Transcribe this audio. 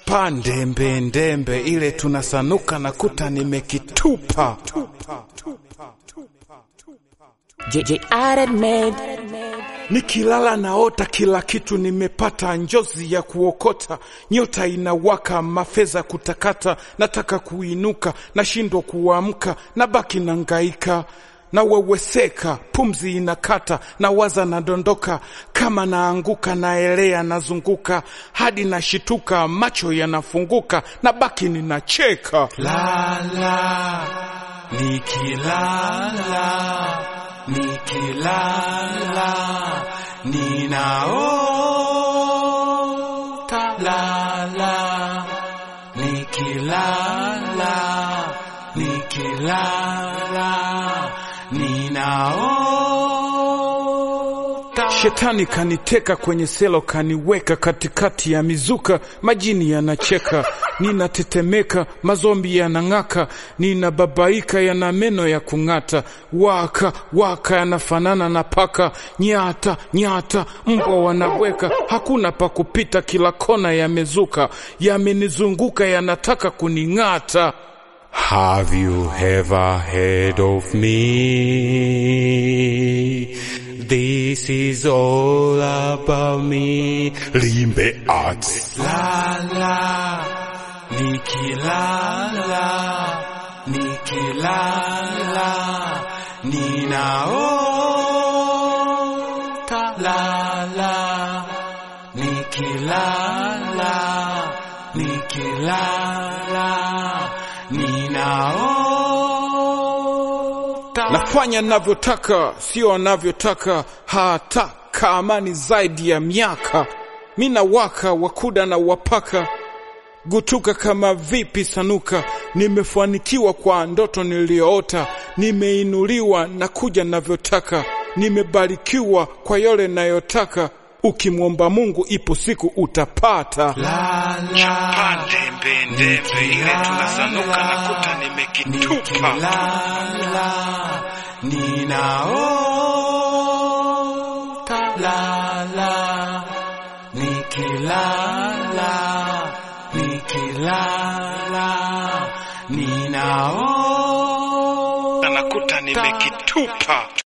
chapa ndembe ndembe ile tunasanuka na kuta nimekitupa JJ added made. Nikilala naota kila kitu nimepata, njozi ya kuokota, nyota inawaka, mafeza kutakata, nataka kuinuka, nashindwa kuamka, nabaki nangaika naweweseka, pumzi inakata, nawaza nadondoka, kama naanguka, naelea, nazunguka hadi nashituka, macho yanafunguka, nabaki ninacheka. Lala nikilala nikilala ninaota lala nikilala nikilala ninaota Shetani kaniteka kwenye selo, kaniweka katikati ya mizuka, majini yanacheka, ninatetemeka, mazombi yanang'aka, ninababaika, yana meno ya kung'ata, waka waka, yanafanana na paka, nyata nyata, mbwa wanabweka, hakuna pa kupita, kila kona yamezuka, yamenizunguka, yanataka kuning'ata. Have you ever heard of me? This is all about me. Limbe Arts. Lala, nikilala, nikilala, ninaota lala, nikilala, nikilala, ninaota. Nafanya navyotaka, sio anavyotaka, hataka amani zaidi ya miaka. Mina waka wakuda na wapaka gutuka kama vipi sanuka, nimefanikiwa kwa ndoto niliyoota, nimeinuliwa na kuja navyotaka, nimebarikiwa kwa yale nayotaka. Ukimwomba Mungu ipo siku utapata. Chapa ndembe ndembe ile tunasanuka na kuta nimekitupa. Ninaota lala nikilala nikilala ninaota nakuta nimekitupa